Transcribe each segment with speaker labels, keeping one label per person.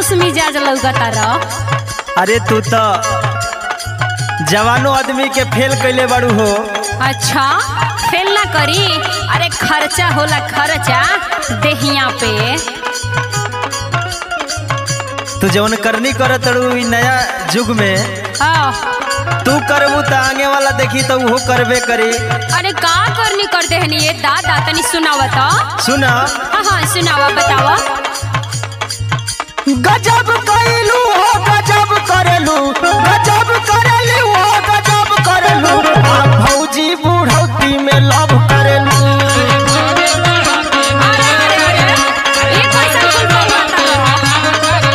Speaker 1: खुश मिजाज लौकता रह
Speaker 2: अरे तू तो जवानो आदमी के फेल कैले बाड़ू हो
Speaker 1: अच्छा फेल ना करी अरे खर्चा होला खर्चा देहिया पे
Speaker 2: तू जवन करनी कर तड़ू ई नया युग में
Speaker 1: हाँ
Speaker 2: तू करबू तो आगे वाला देखी तो वो करबे करी
Speaker 1: अरे का करनी कर देहनी ये दादा तनी सुनावा तो
Speaker 2: सुना
Speaker 1: हाँ हाँ सुनावा बतावा
Speaker 2: गजब कैलू हो गजब करेलू गजब करेलू हो गजब करेलू आ भौजी बुढ़ौती में लव करेलू
Speaker 1: अरे अरे अरे ये कैसा फूल फूल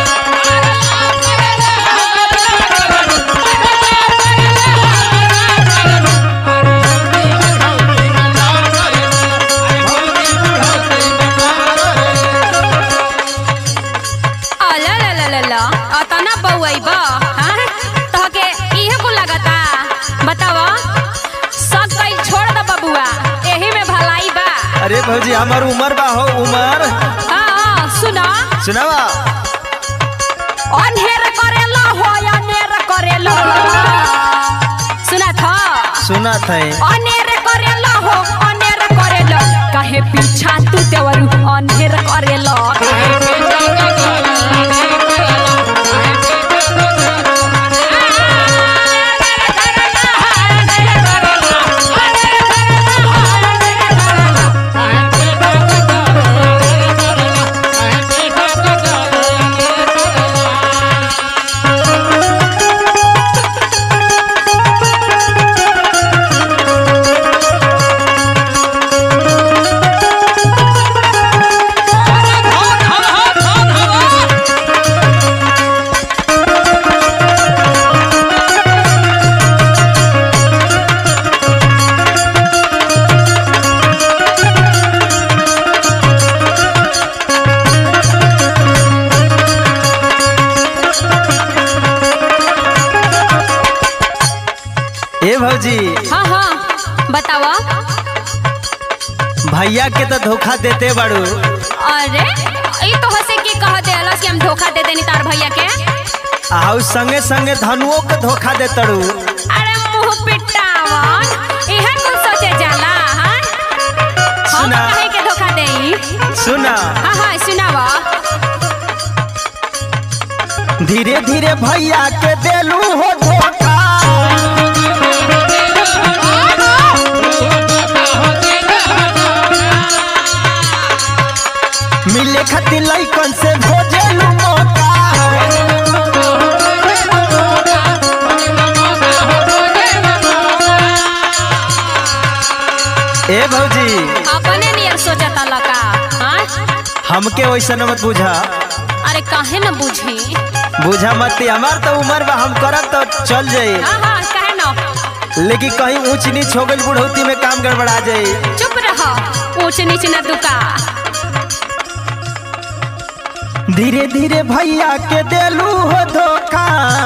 Speaker 1: अला ला ला ला ला अतना बउआइबा हां तहके इहे को लागता बतावा सब कई छोड़ द बबुआ एही में भलाई बा
Speaker 2: अरे भौजी हमार उमर बा हो उमर
Speaker 1: हां हां सुना
Speaker 2: सुनावा
Speaker 1: अनहेर करेला हो अनहेर करेला सुना था
Speaker 2: सुना थे
Speaker 1: अनहेर करेला हो अनहेर करेला काहे पीछा तू देवरू अनहेर करेला
Speaker 2: ए भौजी
Speaker 1: हाँ हाँ बतावा
Speaker 2: भैया के तो धोखा देते बाड़ू
Speaker 1: अरे ई तो हसे के कह दे कि हम धोखा दे देनी तार भैया के
Speaker 2: आउ संगे संगे धनुओं के धोखा दे तड़ू
Speaker 1: अरे मुंह पिटावन इहे कुल सोचे जाला हां हम
Speaker 2: सुना।
Speaker 1: कहे के धोखा देई
Speaker 2: सुना
Speaker 1: हाँ हाँ सुनावा
Speaker 2: धीरे धीरे भैया के देलू हो धोखा मिले खातिर लइकन से खोजेलू मौका ए भौजी
Speaker 1: अपने नियर सोचता लका हाँ
Speaker 2: हमके वैसन मत बुझा
Speaker 1: अरे काहे न बुझी
Speaker 2: बुझा मत हमार तो उम्र बा हम करब तो चल जाई
Speaker 1: हाँ हाँ काहे न
Speaker 2: लेकिन कहीं ऊंच नीच हो गई बुढ़ौती में काम गड़बड़ा जाई
Speaker 1: चुप रह ऊंच नीच न दुका
Speaker 2: धीरे धीरे भैया के देलू हो धोखा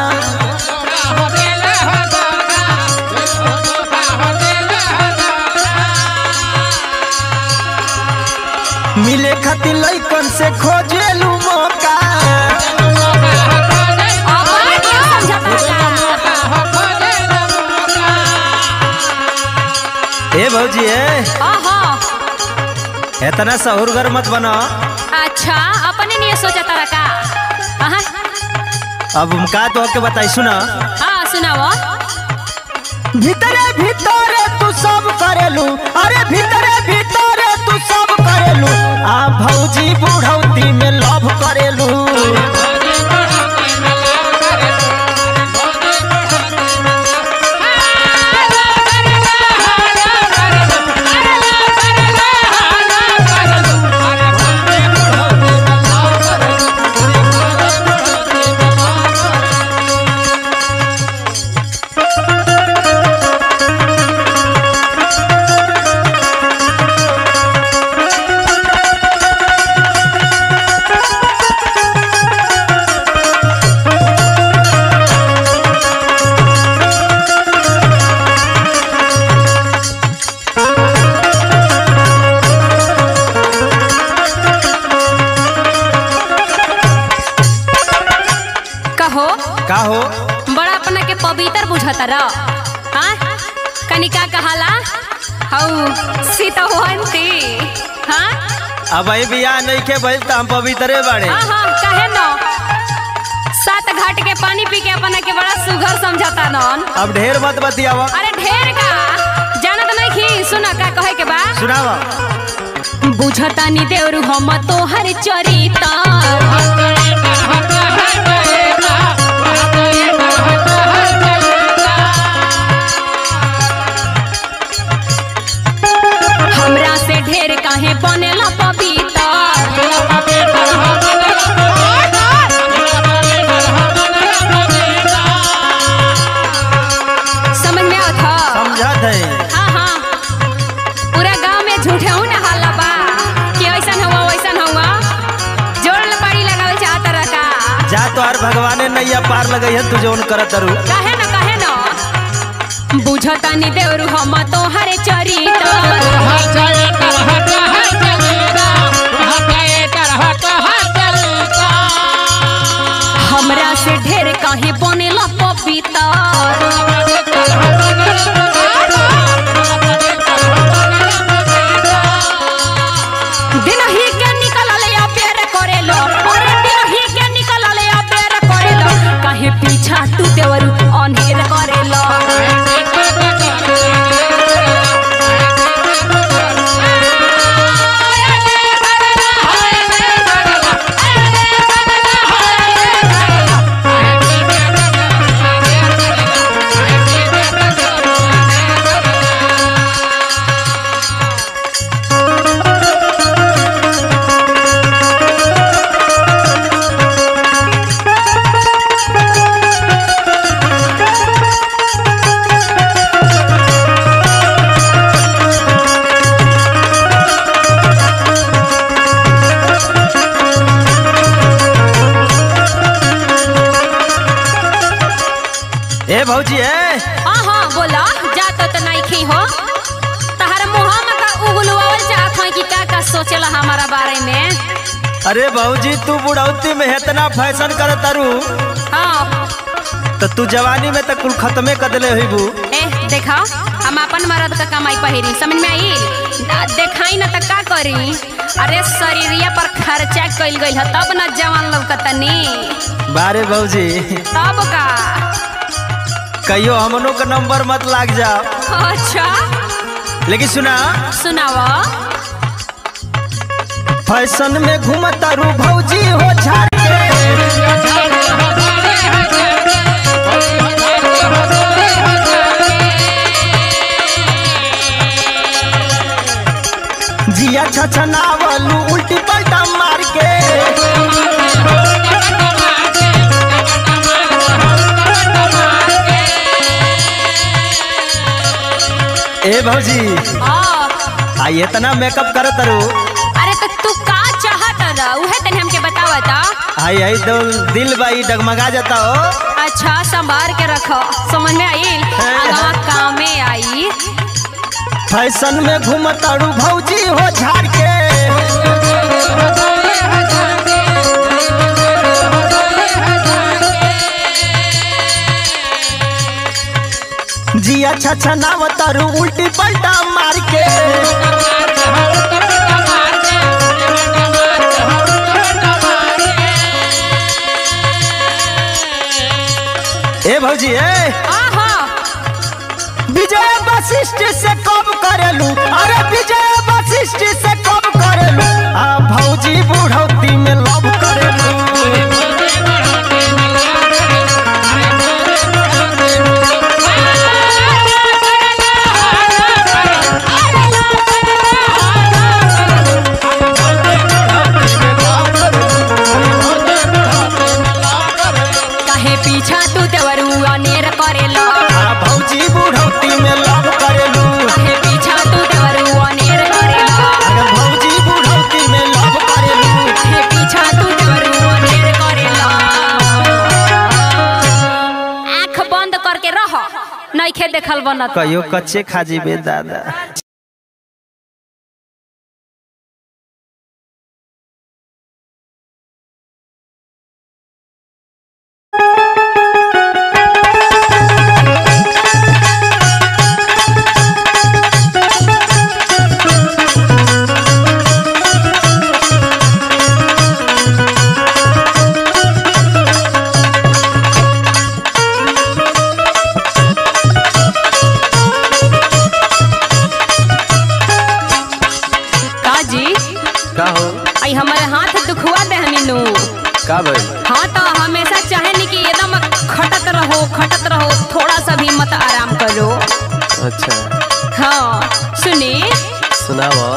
Speaker 2: मिले खातिर लइकन से खोजेलू मौका
Speaker 1: अपने क्यों समझता का
Speaker 2: ए भौजी ए
Speaker 1: हाँ हाँ
Speaker 2: इतना सहूरगर मत बनो
Speaker 1: अच्छा अपने नियर सोचता रका हाँ
Speaker 2: अब हम का तो के बताई सुना
Speaker 1: हाँ सुनावा
Speaker 2: भीतरे भीतरे तू सब करेलू अरे भीतरे भीतरे तू सब करेलू आ भौजी बुढ़ौती में लव करेलू
Speaker 1: कहो
Speaker 2: का हो
Speaker 1: बड़ा अपना के पवित्र बुझता र हाँ कनिका कहाला हऊ सीतवंती हाँ
Speaker 2: अब अभी बियाह नहीं के भइल त हम पवित्रे बाड़े
Speaker 1: हाँ हाँ कहे न सात घाट के पानी पी के अपना के बड़ा सुघर समझता नन
Speaker 2: अब ढेर मत बतियावा
Speaker 1: अरे ढेर का जानत नहीं खी सुना का कहे के बा
Speaker 2: सुनावा
Speaker 1: बुझता नी देवरु हम तोहर चरिता हमरा से ढेर काहे बनेला पपीता समझ में आवत ह
Speaker 2: समझत है
Speaker 1: हाँ हाँ पूरा गांव में झूठे हूँ ना हल्ला बा कि ऐसन हुआ वैसन हुआ जोड़ लपाड़ी लगावे चाहत रहा का
Speaker 2: जा तो हर भगवाने नैया पार लगई है तू जौन करत रू
Speaker 1: काहे न काहे न बुझता नी देवरु हम तोहरे चरिता हमरा से ढेर काहे बनेला पपीता दिन ही के निकल ले या प्यार करेलो अरे दिन ही के निकल ले या प्यार करेलो काहे पीछा तू देवरु अनहेर करेलो
Speaker 2: ए भौजी ए
Speaker 1: हाँ हाँ बोला जात तो नहीं खी हो तहर मुँह में का उगलवावल चाहत है कि का का सोचेला हमारा बारे में
Speaker 2: अरे भौजी तू बुढ़ौती में इतना फैशन करत रू
Speaker 1: हाँ
Speaker 2: तो तू जवानी में तो कुल खत्मे कर दिले हुई बू
Speaker 1: ए देखा हम अपन मर्द का कमाई पहिरी समझ में आई ना देखाई ना त का करी अरे शरीरिया पर खर्चा कइल गइल ह तब न जवान लौकतनी
Speaker 2: बारे भौजी
Speaker 1: तब का
Speaker 2: कहियो हमनों का नंबर मत लाग जाओ
Speaker 1: अच्छा
Speaker 2: लेकिन सुना
Speaker 1: सुनावा
Speaker 2: फैशन में घूमता रू भौजी हो झाड़ के जिया छछनावलू उल्टी पलटा मार के ए भौजी
Speaker 1: आ,
Speaker 2: आ इतना मेकअप करत रू
Speaker 1: अरे तो तू का चाहत रहा उहे तने हमके बतावता
Speaker 2: आई आई दो दिल बाई डगमगा जाता हो
Speaker 1: अच्छा संभार के रखो समझ में आई आगा काम में आई
Speaker 2: फैशन में घूमता रू भौजी हो झाड़ के जिया छछनावता रू उल्टी पलटा मार के ए भौजी ए
Speaker 1: आहा
Speaker 2: विजय वशिष्ठ से कब करेलू अरे विजय वशिष्ठ से कब करेलू आ भौजी बुढ़ौती में लव करेलू
Speaker 1: काहे पीछा तू देवरू अनेर करेला
Speaker 2: आ भौजी बुढ़ौती में लव करेलू
Speaker 1: काहे पीछा तू देवरू अनेर करेला
Speaker 2: अरे भौजी बुढ़ौती में लव करेलू
Speaker 1: काहे पीछा तू देवरू अनेर करेला आँख बंद करके रह नइखे देखल बनत
Speaker 2: कहियो कच्चे खा जीबे दादा
Speaker 3: अच्छा
Speaker 1: हाँ सुनी
Speaker 3: सुनाओ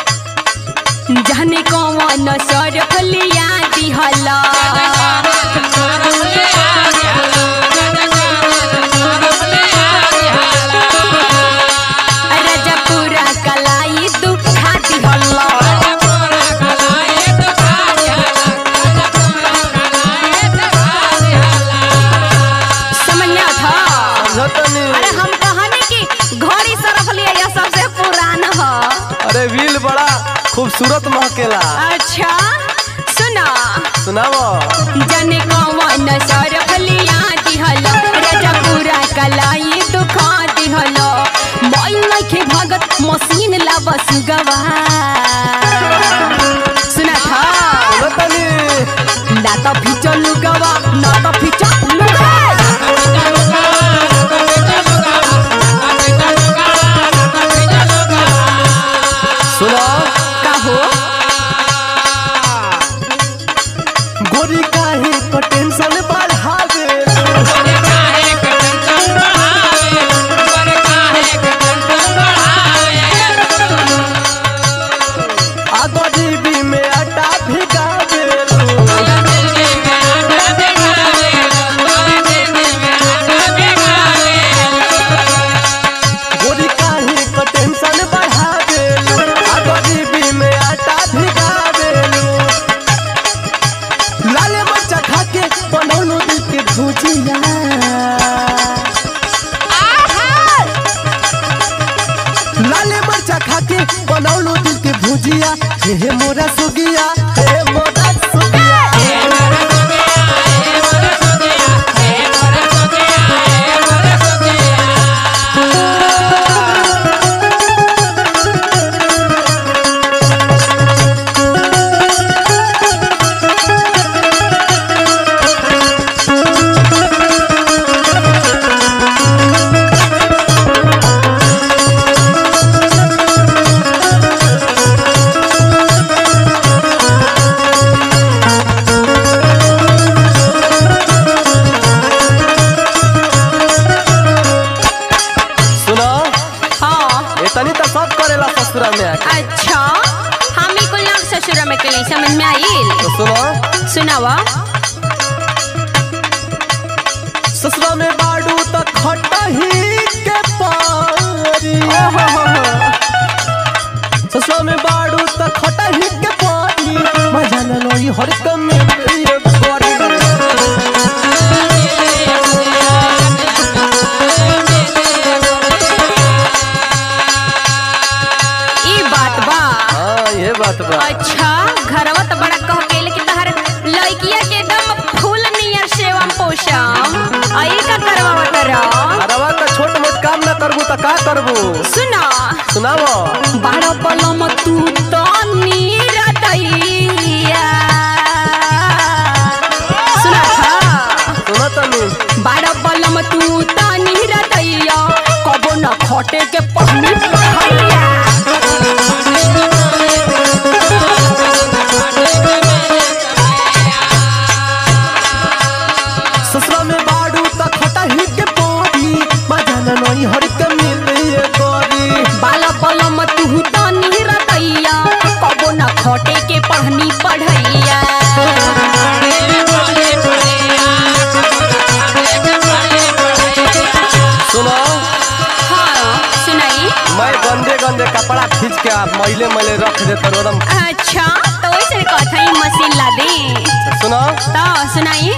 Speaker 1: जाने कौन सर फलिया दिहला रजपुरा कलाई दुखा दिहला समझ में था
Speaker 3: समझतनी
Speaker 1: अरे हम कहने की घड़ी सरफ लिया यह सबसे पुराना है
Speaker 3: अरे व्हील बड़ा खूबसूरत महकेला
Speaker 1: अच्छा सुना
Speaker 3: सुनाओ
Speaker 1: जने कौन सरफ लिया दिहल रजपुरा कलाई दुखा दिहल मोई नखे भगत मशीन ला बस गवा सुना था
Speaker 3: सुनतनी
Speaker 1: ना तो फिचो लुगवा ना तो फिचो लुगवा
Speaker 3: सुनो
Speaker 1: कहो
Speaker 3: गोरी काहे को टेंशन बढ़ावे आ गरीबी में आटा भिगावे गोरी काहे को टेंशन बढ़ावे आ गरीबी में आटा भिगावे लाल मरचा खा के बनौलो दिल के भुजिया लाल मरचा खा के बनौलो दिल के भुजिया हे हे मोरा सुगिया हे मोरा सुगिया सुनो
Speaker 1: हाँ
Speaker 3: इतनी तो सब करेला ससुरा में आके
Speaker 1: अच्छा हम ही कुल नाम ससुरा में के लिए समझ में आइल
Speaker 3: तो सुनो
Speaker 1: सुनावा
Speaker 3: ससुरा में बाडू तो खटही के पारी ससुरा में बाडू तो खटही के पारी मजा न लोई हर कम ये गोरी
Speaker 1: ई बात बा
Speaker 3: हाँ ये बात बा
Speaker 1: अच्छा घरवा तो बड़ा कह के लेकिन तहर लड़किया के एकदम फूल नियर सेवम पोषम आई का करवा करो
Speaker 3: अरवा का छोट मोट काम न करबू तो का करबू
Speaker 1: सुना
Speaker 3: सुनाओ
Speaker 1: बारह पलम तू तो नीरदैया सुना था
Speaker 3: सुनो तनी
Speaker 1: बारह पलम तू तो नीरदैया कबो न खटे के पहनी पहैया
Speaker 3: ससुरा में बाडू तो खटही के पारी मजा न लोई हर कम ये गोरी
Speaker 1: बाला पलम तू तो नीरदैया कबो न खटे के पढ़नी पढ़ैया
Speaker 3: सुनो
Speaker 1: हाँ सुनाई
Speaker 3: मैं गंदे गंदे कपड़ा खींच के आप मैले मैले रख दे तो एकदम
Speaker 1: अच्छा तो वैसे कथा ही मशीन ला दे
Speaker 3: सुनो
Speaker 1: तो सुनाई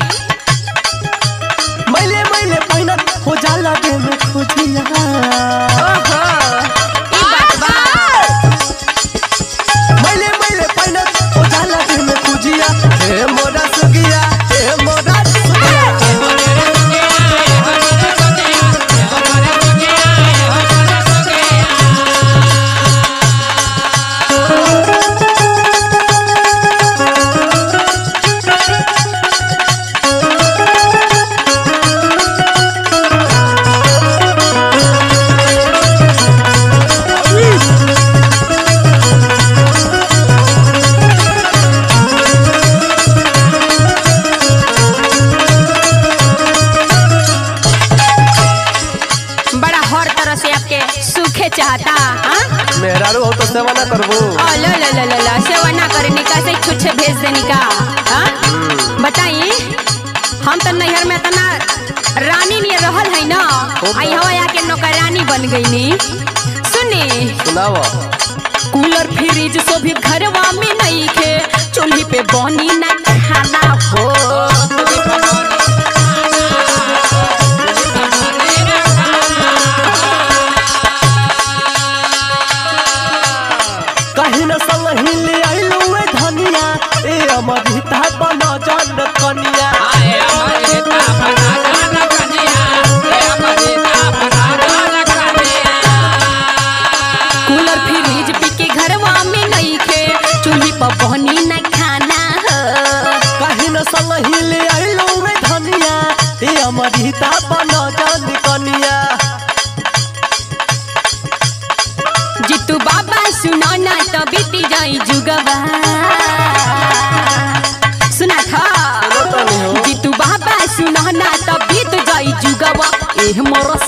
Speaker 3: मैले मैले पहिना हो जाला दे में खोजिया
Speaker 1: ओहो ई बात बा
Speaker 3: मैले मैले पहिना हो जाला दे में खोजिया हे मोरा सुगिया हे मोरा सुगिया सेवा ना करबो
Speaker 1: ओ लो लो लो लो लो सेवा ना करनी कैसे छुच्छे भेज देनी का हाँ? बताई हम तो नैहर में तना रानी नहीं रहल है ना आई हवा आके नौकरानी बन गई नी सुनी
Speaker 3: सुनाओ
Speaker 1: कूलर फ्रिज सो भी घरवा में नहीं खे चूल्ही पे बनी ना खाना हो
Speaker 3: कहीं न संग हिल आइलो ए धनिया ए अमृता बना जान कनिया
Speaker 1: कूलर फ्रिज पी के घरवा में नहीं खे चूल्ही पे बनी ना खाना हो
Speaker 3: कहीं न संग हिल आइलो ए धनिया ए अमृता बना जान कनिया
Speaker 1: जितू बाबा सुनो ना तो बीती जाई जुगवा सुना था
Speaker 3: सुनो तो नहीं हो
Speaker 1: जितू बाबा सुनो ना तो बीत जाई जुगवा एह मोर